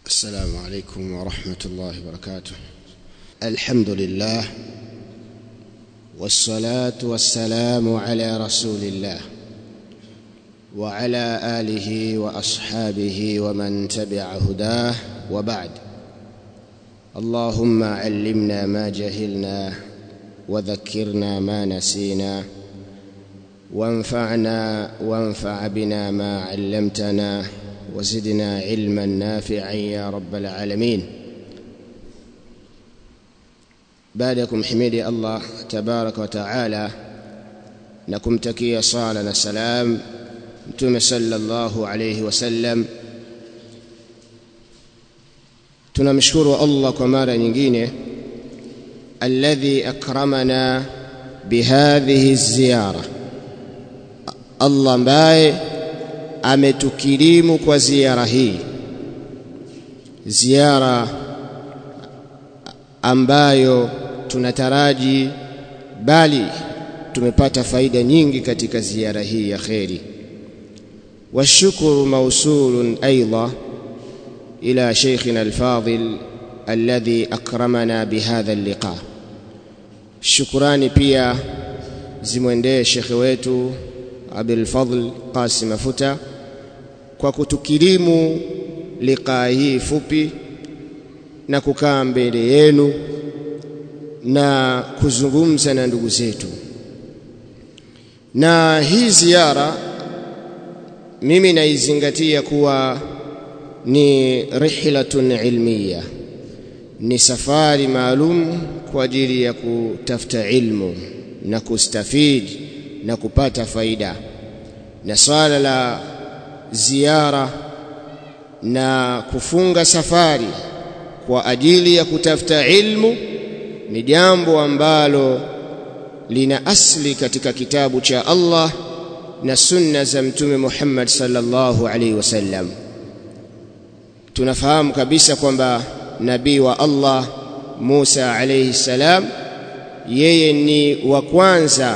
السلام عليكم ورحمة الله وبركاته الحمد لله والصلاة والسلام على رسول الله وعلى آله وأصحابه ومن تبع هداه وبعد اللهم علمنا ما جهلنا وذكرنا ما نسينا وانفعنا وانفع بنا ما علمتنا وزدنا علما نافعا يا رب العالمين بعدكم حميدي الله تبارك وتعالى نكمتكي صالة السلام mtume sallallahu alayhi wasallam tunamshukuru Allah kwa mara nyingine alladhi akramana bihadhihi ziyara Allah ambaye ametukirimu kwa ziara hii ziara ambayo tunataraji bali tumepata faida nyingi katika ziara hii ya kheri والشكر موصول ايضا الى شيخنا الفاضل الذي اكرمنا بهذا اللقاء shukrani pia zimwendee shekhe wetu Abdul Fadhl Qasim Mafuta kwa kutukirimu liqaa hii fupi na kukaa mbele yenu na kuzungumza na ndugu zetu na hii ziara mimi naizingatia kuwa ni rihlatun ilmiya ni safari maalum kwa ajili ya kutafuta ilmu na kustafidi na kupata faida na swala la ziara na kufunga safari kwa ajili ya kutafuta ilmu ni jambo ambalo lina asli katika kitabu cha Allah na sunna za mtume Muhammad sallallahu alaihi wasallam tunafahamu kabisa kwamba nabii wa Allah Musa alayhi salam yeye ni wa kwanza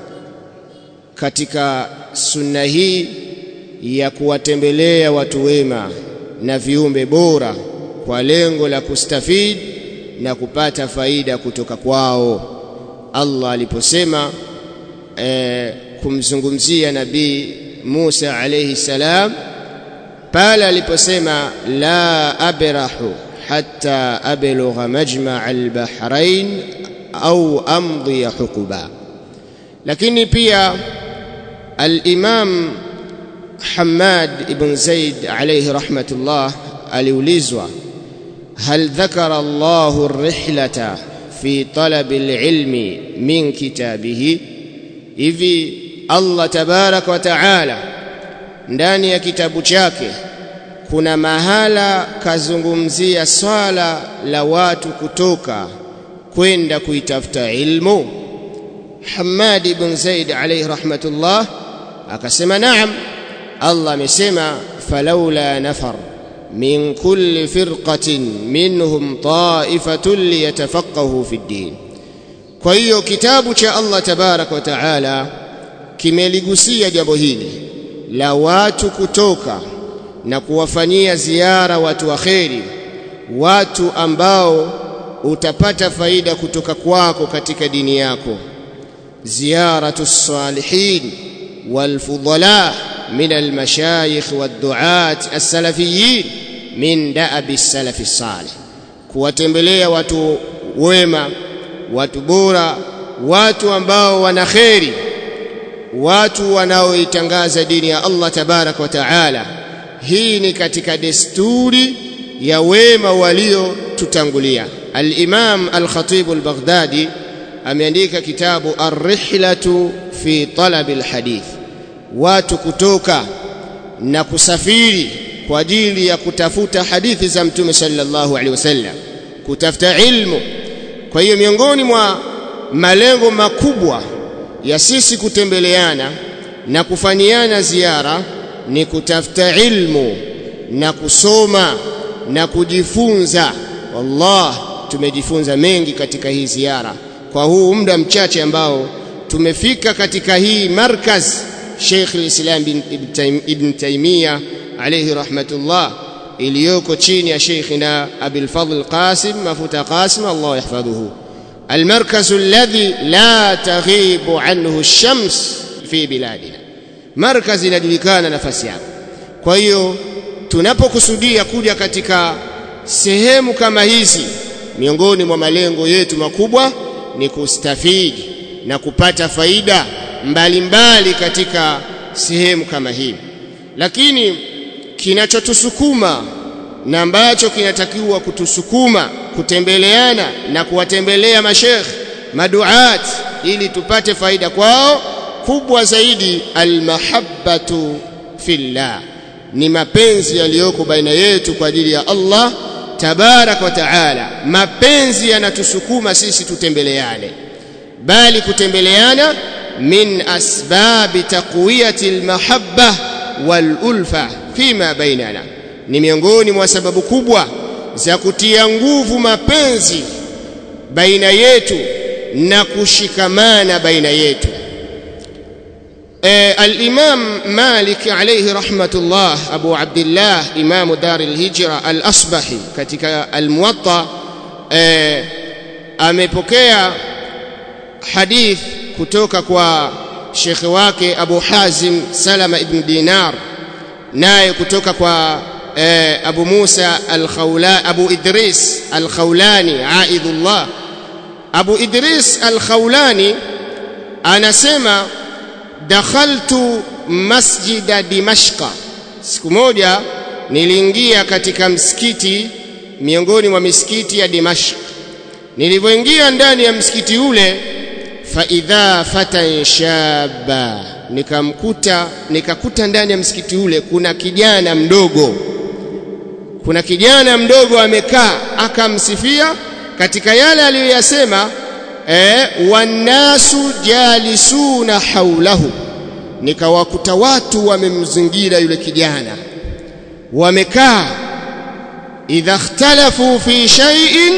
katika sunna hii ya kuwatembelea watu wema na viumbe bora kwa lengo la kustafidi na kupata faida kutoka kwao Allah aliposema eh, kumzungumzia nabii Musa alayhi salam pale aliposema la abrahu hatta ablugha majma' al-bahrain au amdhi hukuba lakini pia al-imam Hamad ibn Zaid alayhi rahmatullah aliulizwa hal dhakara Allahu ar-rihlata fi talab al-ilmi min kitabihi hivi Allah tabaraka wa taala ndani ya kitabu chake kuna mahala kazungumzia swala la watu kutoka kwenda kuitafuta ilmu Hamad ibn Zaid alayhi rahmatullah akasema naam Allah amesema falaula nafar min kulli firqatin minhum ta'ifatun liyatafaqahu fi ddin kwa hiyo kitabu cha Allah tabaraka wa taala kimeligusia jambo hili la watu kutoka na kuwafanyia ziara watu wa kheri watu ambao utapata faida kutoka kwako katika dini yako ziyaratu salihin walfudala min almashayikh wadduat as-salafiyin min da'abi as-salafi salih kuwatembelea watu wema watu bora watu ambao wana kheri watu wanaoitangaza dini ya Allah tabarak wa taala hii ni katika desturi ya wema waliotutangulia al-Imam al-Khatib al-Baghdadi ameandika kitabu ar-rihlatu fi talab al-hadith watu kutoka na kusafiri kwa ajili ya kutafuta hadithi za mtume sallallahu alaihi wasallam kutafuta ilmu kwa hiyo miongoni mwa malengo makubwa ya sisi kutembeleana na kufanyiana ziara ni kutafuta ilmu na kusoma na kujifunza wallah tumejifunza mengi katika hii ziara kwa huu muda mchache ambao tumefika katika hii markaz Sheikh al-Islam ibn Taymiyyah alayhi rahmatullah iliyoko chini ya Sheikhina Abil Fadl Qasim Mafuta Qasim Allah yahfadhuhu المركز الذي لا تغيب عنه الشمس في بلادنا مركز inajulikana nafasi yake kwa hiyo tunapokusudia kuja katika sehemu kama hizi miongoni mwa malengo yetu makubwa ni kustafidi na kupata faida mbalimbali mbali katika sehemu kama hii lakini kinachotusukuma na ambacho kinatakiwa kutusukuma kutembeleana na kuwatembelea mashekh maduat ili tupate faida kwao kubwa zaidi almahabbatu fillah ni mapenzi yaliyoko baina yetu kwa ajili ya Allah tabarak wa taala mapenzi yanatusukuma sisi tutembeleane bali kutembeleana min asbabi taqwiyati almahabba walulfa fima bainana ni miongoni mwa sababu kubwa za kutia nguvu mapenzi baina yetu na kushikamana baina yetu e, al-Imam Malik alayhi rahmatullah Abu Abdullah Imam Dar al-Hijra al-Asbahi katika al-Muwatta e, amepokea hadith kutoka kwa shekhe wake Abu Hazim Salama ibn Dinar naye kutoka kwa eh, Abu Musa al-Khawla Abu Idris al-Khawlani aidullah Abu Idris al-Khawlani anasema dakhaltu masjida Dimashqa siku moja niliingia katika msikiti miongoni mwa misikiti ya Dimashq nilipoingia ndani ya msikiti ule faidha fatan shaba nikamkuta nikakuta ndani ya msikiti ule kuna kijana mdogo kuna kijana mdogo amekaa akamsifia katika yale aliyoyasema eh wanasu jalisuna haulahu nikawakuta watu wamemzingira yule kijana wamekaa idha ikhtalafu fi shay'in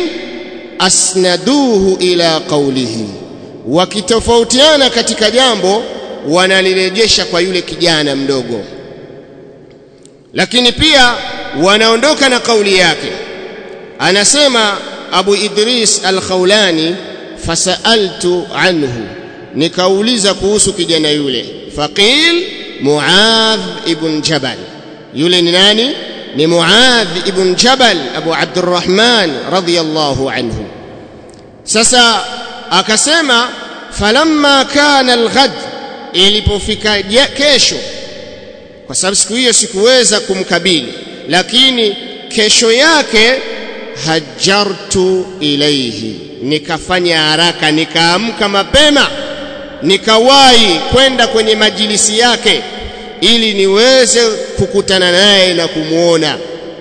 asnaduhu ila qawlihi wakitofautiana katika jambo wanalirejesha kwa yule kijana mdogo lakini pia wanaondoka na kauli yake anasema Abu Idris al-Khawlani fasaltu anhu nikauliza kuhusu kijana yule faqil Muadh ibn Jabal yule ni nani ni Muadh ibn Jabal Abu Abdurrahman radhiyallahu anhu sasa akasema falamma kana alghad ilipofika kesho kwa sababu siku hiyo sikuweza kumkabili lakini kesho yake hajartu ilaihi nikafanya haraka nikaamka mapema nikawahi kwenda kwenye majilisi yake ili niweze kukutana naye na kumwona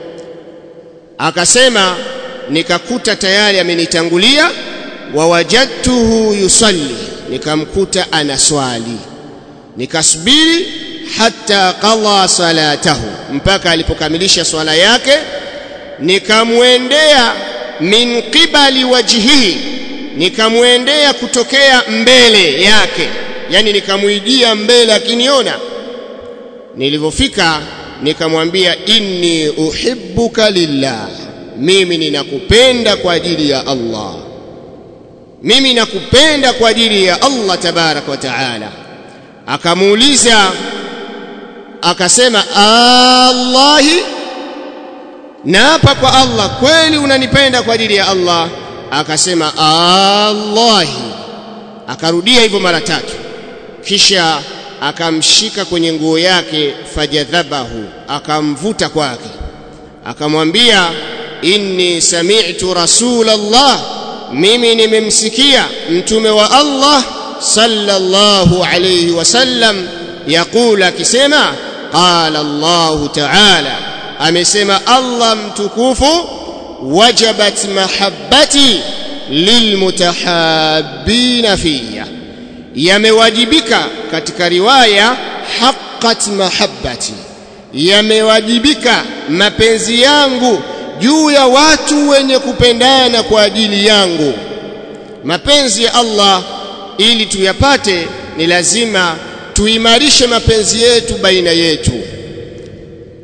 akasema nikakuta tayari amenitangulia wawajadtuhu yusalli nikamkuta anaswali nikasubiri hata qadha salatahu mpaka alipokamilisha swala yake nikamwendea min qibali wajhihi nikamwendea kutokea mbele yake yani nikamwijia mbele akiniona nilivyofika nikamwambia inni uhibbuka lillah mimi ninakupenda kwa ajili ya Allah mimi nakupenda kwa ajili ya Allah tabarak wa taala akamuuliza akasema Allahi naapa kwa Allah kweli unanipenda kwa ajili ya Allah akasema Allahi akarudia hivyo mara tatu kisha akamshika kwenye nguo yake fajadhabahu akamvuta kwake akamwambia inni sami'tu rasulallah mimi nimemsikia mtume wa Allah sallallahu alayhi wasallam yaqula akisema qala Allah ta'ala amesema Allah mtukufu wajabat mahabbati lilmutahabbina fiyya yamewajibika katika riwaya haqqat mahabbati yamewajibika mapenzi yangu juu ya watu wenye kupendana kwa ajili yangu mapenzi ya Allah ili tuyapate ni lazima tuimarishe mapenzi yetu baina yetu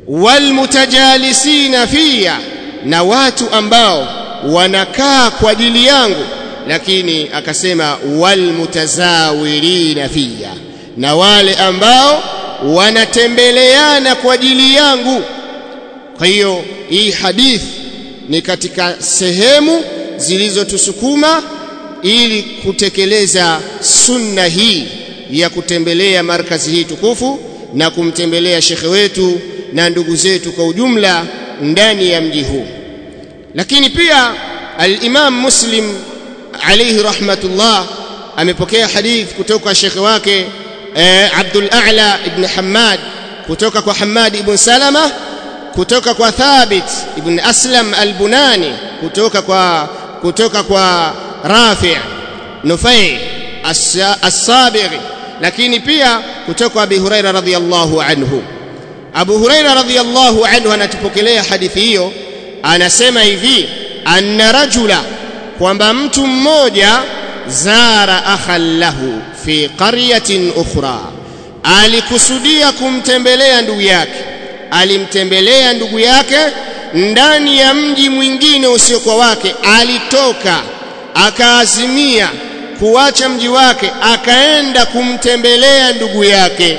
walmutajalisina fiya na watu ambao wanakaa kwa ajili yangu lakini akasema walmutazawirina fiya na wale ambao wanatembeleana kwa ajili yangu kwa hiyo hii hadith ni katika sehemu zilizotusukuma ili kutekeleza sunna hii ya kutembelea markazi hii tukufu na kumtembelea shekhe wetu na ndugu zetu kwa ujumla ndani ya mji huu lakini pia al-Imam Muslim alayhi rahmatullah amepokea hadith kutoka kwa shekhe wake eh, Abdul A'la ibn Hammad kutoka kwa Hammad ibn Salama kutoka kwa Thabit ibn Aslam al-Bunani kutoka kwa kutoka kwa Rafi' Nufai as-Sabighi lakini pia kutoka kwa Abi Huraira radhiyallahu anhu Abu Huraira radhiyallahu anhu anatupokelea hadithi hiyo anasema hivi anna rajula kwamba mtu mmoja zara akhan lahu fi qaryatin ukhra alikusudia kumtembelea ndugu yake alimtembelea ndugu yake ndani ya mji mwingine usiokuwa wake alitoka akaazimia kuacha mji wake akaenda kumtembelea ndugu yake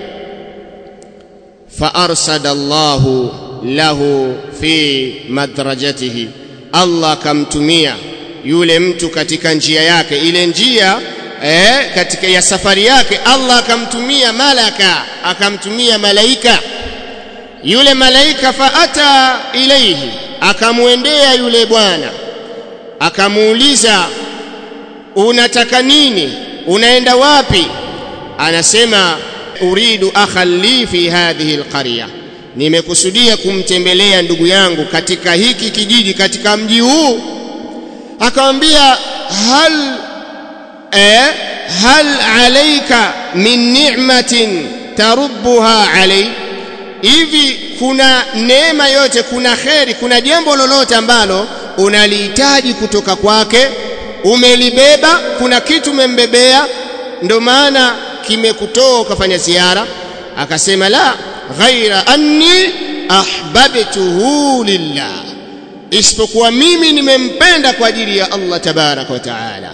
فارصد الله له في madrajatihi Allah akamtumia yule mtu katika njia yake ile njia eh, katika ya safari yake Allah akamtumia malaka akamtumia malaika yule malaika faata ilaihi akamwendea yule bwana akamuuliza unataka nini unaenda wapi anasema uridu akhan li fi hadhihi alqarya nimekusudia kumtembelea ndugu yangu katika hiki kijiji katika mji huu akamwambia hal eh, hal alayka min ni'matin tarubbuha alay hivi kuna neema yote kuna kheri kuna jambo lolote ambalo unalihitaji kutoka kwake umelibeba kuna kitu umembebea ndo maana kimekutoa ukafanya ziara akasema la ghaira anni ahbabtuhu lillah isipokuwa mimi nimempenda kwa ajili ya Allah tabaraka wa taala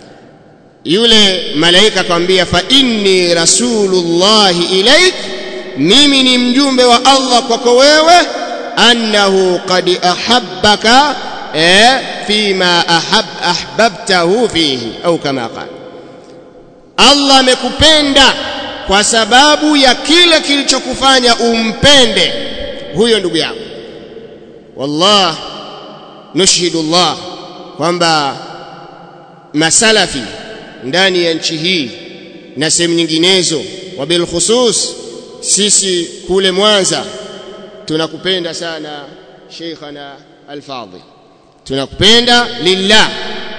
yule malaika akamwambia fa inni rasulullahi ilaik mimi ni mjumbe wa Allah kwako wewe annahu qad ahabbaka eh, fima ahab, ahbabtahu fihi au kama qala Allah amekupenda kwa sababu ya kile kilichokufanya umpende huyo ndugu yako wallah nushhidu Allah kwamba masalafi ndani ya nchi hii na sehemu nyinginezo wa bil khusus sisi kule Mwanza tunakupenda sana Sheikhana Al-Fadhil tunakupenda lillah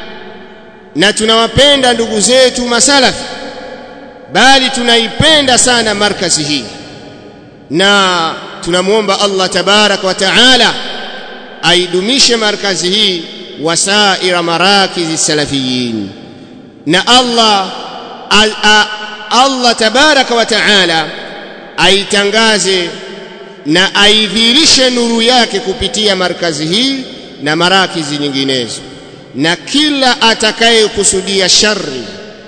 na tunawapenda ndugu zetu masalafi bali tunaipenda sana markazi hii na tunamwomba Allah tabarak wa taala aidumishe markazi hii wasaira marakizi salafiyin na Allah al, a, Allah tabaraka wa taala aitangaze na aidhirishe nuru yake kupitia markazi hii na marakizi nyinginezo na kila atakayekusudia shari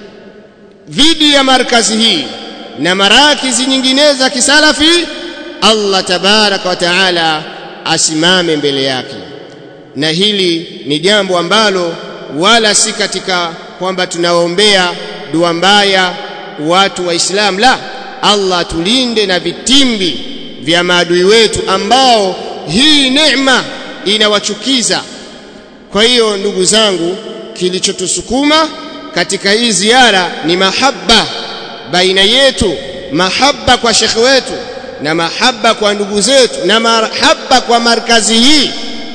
dhidi ya markazi hii na marakizi nyinginezo za kisalafi Allah tabaraka wa taala asimame mbele yake na hili ni jambo ambalo wala si katika kwamba tunawaombea dua mbaya watu wa Islam la Allah tulinde na vitimbi vya maadui wetu ambao hii neema inawachukiza kwa hiyo ndugu zangu kilichotusukuma katika hii ziara ni mahaba baina yetu mahaba kwa shekhe wetu na mahaba kwa ndugu zetu na mahaba kwa markazi hii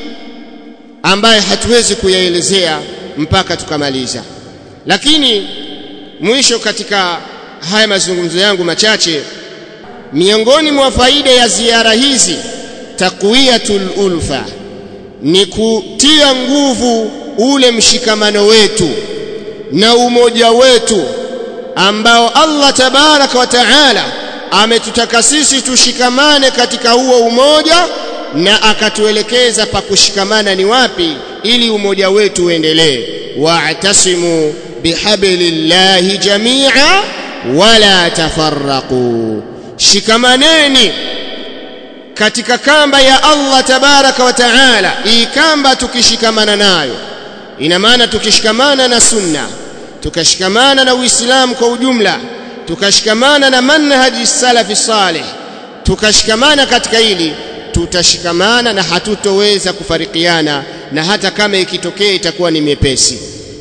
ambaye hatuwezi kuyaelezea mpaka tukamaliza lakini mwisho katika haya mazungumzo yangu machache miongoni mwa faida ya ziara hizi taqwiyatul ulfa ni kutia nguvu ule mshikamano wetu na umoja wetu ambao Allah tabaraka wa taala ametutaka sisi tushikamane katika huo umoja na akatuelekeza pa kushikamana ni wapi ili umoja wetu uendelee wa'tasimu bihablillahi jami'a wala tafarraqu shikamaneni katika kamba ya Allah tabaraka wa taala hii kamba tukishikamana nayo ina maana tukishikamana na sunna tukashikamana na uislamu kwa ujumla tukashikamana na manhaji salafi salih tukashikamana katika hili tutashikamana na hatutoweza kufarikiana na hata kama ikitokea itakuwa ni mepesi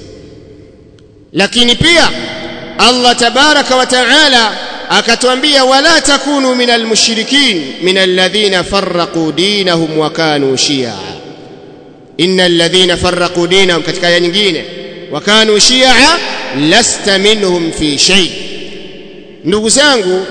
lakini pia Allah tabaraka wa taala akatuambia wala takunu minal mushrikin minal ladhina farraqu dinahum wa kanu shia innal ladhina farraqu dinahum katika aya nyingine wa kanu shia lasta minhum fi shay ndugu zangu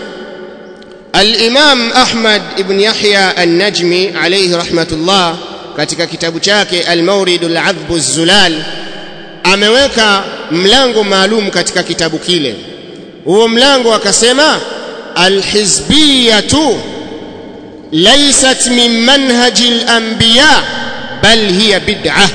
al-Imam Ahmad ibn Yahya an-Najmi alayhi rahmatullah katika kitabu chake al-Mawridul Adhb az-Zulal ameweka mlango maalum katika kitabu kile huo mlango akasema alhizbiyatu laysat min manhaji al-anbiya bal hiya bid'ah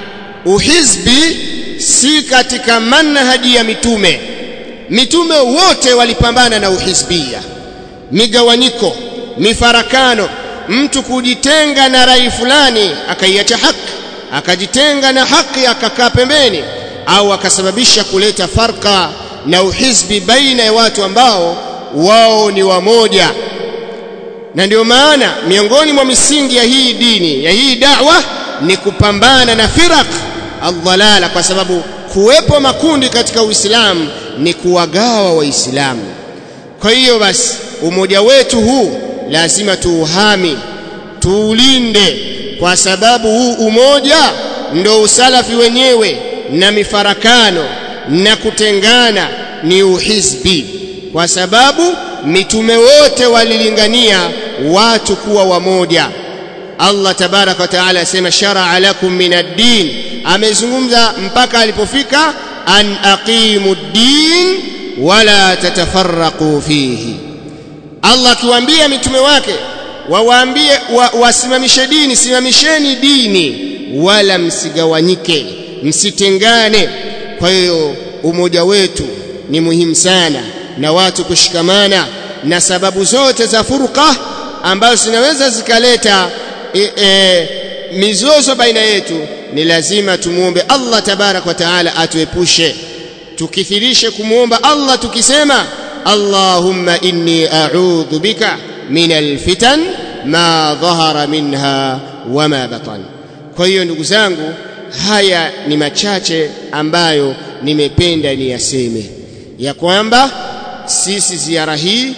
uhizbi si katika manhaji ya mitume mitume wote walipambana na uhizbia migawanyiko mifarakano mtu kujitenga na rai fulani akaiacha haki akajitenga na haki akakaa pembeni au akasababisha kuleta farka na uhizbi baina ya watu ambao wao ni wamoja na ndio maana miongoni mwa misingi ya hii dini ya hii da'wa ni kupambana na firaq aldhalala kwa sababu kuwepo makundi katika Uislamu ni kuwagawa waislamu kwa hiyo basi umoja wetu huu lazima tuuhami tuulinde kwa sababu huu umoja ndo usalafi wenyewe na mifarakano na kutengana ni uhizbi kwa sababu mitume wote walilingania watu kuwa wamoja Allah tabaraka wa taala asema shar'a lakum min ad-din amezungumza mpaka alipofika an aqimu ad-din wala tatafarraqu fihi Allah akiwaambia mitume wake wawaambie wa, wasimamishe dini simamisheni dini wala msigawanyike msitengane kwa hiyo umoja wetu ni muhimu sana na watu kushikamana na sababu zote za furqa ambazo zinaweza zikaleta e, e, mizozo baina yetu ni lazima tumuombe Allah tabarak wa taala atuepushe tukithirishe kumuomba Allah tukisema Allahumma inni a'udhu bika min alfitan ma dhahara minha wama batan kwa hiyo ndugu zangu haya ni machache ambayo nimependa niyaseme ya kwamba sisi ziara hii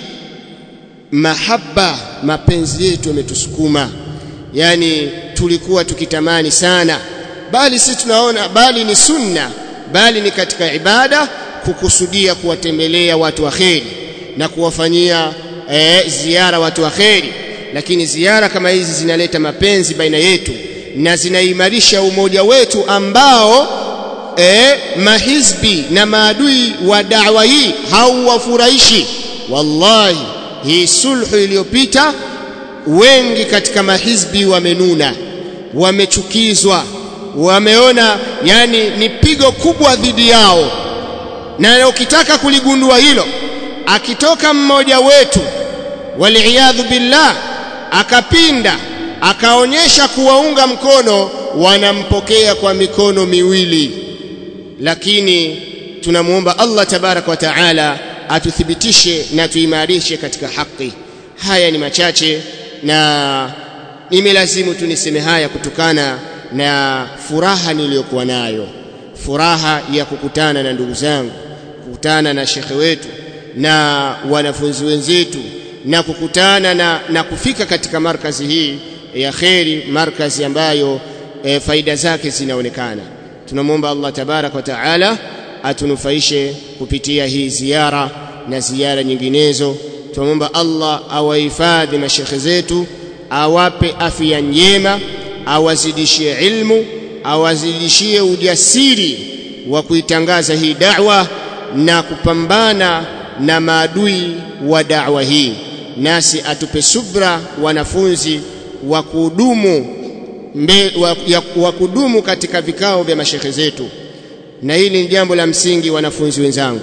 mahaba mapenzi yetu yametusukuma yani tulikuwa tukitamani sana bali si tunaona bali ni sunna bali ni katika ibada kukusudia kuwatembelea watu wa kheri na kuwafanyia e, ziara watu wa kheri lakini ziara kama hizi zinaleta mapenzi baina yetu na zinaimarisha umoja wetu ambao e, mahizbi na maadui wa da'wa hii hauwafurahishi wallahi hii sulhu iliyopita wengi katika mahizbi wamenuna wamechukizwa wameona yani ni pigo kubwa dhidi yao na ukitaka kuligundua hilo akitoka mmoja wetu waliyadhu billah akapinda akaonyesha kuwaunga mkono wanampokea kwa mikono miwili lakini tunamuomba Allah tabaraka wa taala atuthibitishe na tuimarishe katika haki haya ni machache na nimelazimu tu niseme haya kutokana na furaha niliyokuwa nayo furaha ya kukutana na ndugu zangu kukutana na shekhe wetu na wanafunzi wenzetu na kukutana na, na kufika katika markazi hii ya kheri markazi ambayo e, faida zake zinaonekana tunamwomba Allah tabarak wa taala atunufaishe kupitia hii ziara na ziara nyinginezo tunamwomba Allah awahifadhi mashekhe zetu awape afya njema awazidishie ilmu awazidishie ujasiri wa kuitangaza hii da'wa na kupambana na maadui wa da'wa hii nasi atupe subra wanafunzi wa kudumu wa, wa kudumu katika vikao vya mashehe zetu na hili ni jambo la msingi wanafunzi wenzangu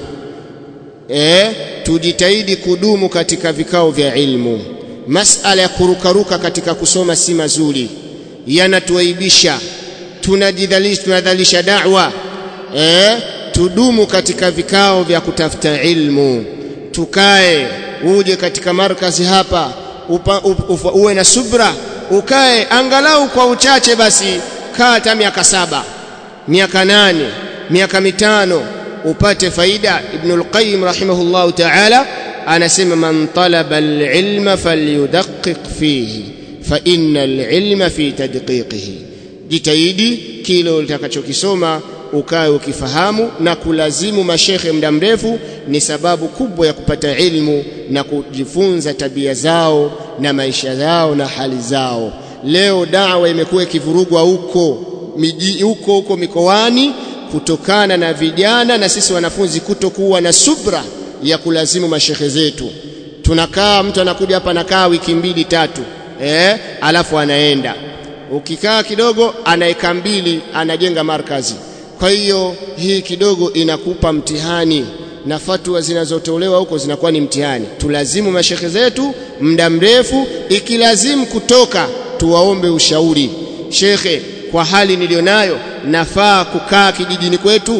e, tujitahidi kudumu katika vikao vya ilmu masala ya kurukaruka katika kusoma si mazuri yanatuaibisha tunajidhalisha tunadhalisha da'wa e, tudumu katika vikao vya kutafuta ilmu tukae uje katika markazi hapa upa, upa, uwe na subra ukae angalau kwa uchache basi kaa hata miaka saba miaka nane miaka mitano upate faida ibn al-qayyim rahimahullahu ta'ala anasema man talaba al-ilma falyudaqqiq fihi fa inna al-ilma fi tadqiqihi jitahidi kile utakachokisoma ukae ukifahamu na kulazimu mashekhe muda mrefu ni sababu kubwa ya kupata ilmu na kujifunza tabia zao na maisha yao na hali zao leo dawa imekuwa ikivurugwa huko miji huko huko mikoani kutokana na vijana na sisi wanafunzi kutokuwa na subra ya kulazimu mashekhe zetu tunakaa mtu anakuja hapa anakaa wiki mbili tatu eh alafu anaenda ukikaa kidogo anaeka mbili anajenga markazi kwa hiyo hii kidogo inakupa mtihani na fatwa zinazotolewa huko zinakuwa ni mtihani tulazimu mashekhe zetu muda mrefu ikilazimu kutoka tuwaombe ushauri shekhe kwa hali nilionayo nafaa kukaa kijijini kwetu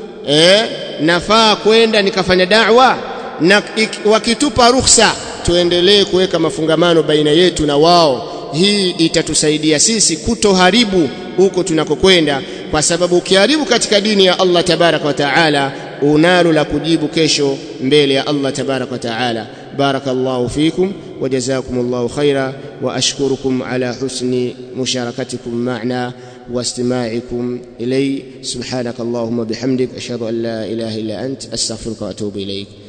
eh nafaa kwenda nikafanya da'wa na wakitupa ruhusa tuendelee kuweka mafungamano baina yetu na wao hii itatusaidia sisi kutoharibu huko tunakokwenda kwa sababu ukiharibu katika dini ya Allah tabarak wa taala unalo la kujibu kesho mbele ya Allah tabarak wa taala barakallahu fikum wajazakumullahu khaira wa ashkurukum ala husni musharakatikum ma'na واستماعكم إلي سبحانك اللهم بحمدك أشهد أن لا إله إلا أنت أستغفرك وأتوب إليك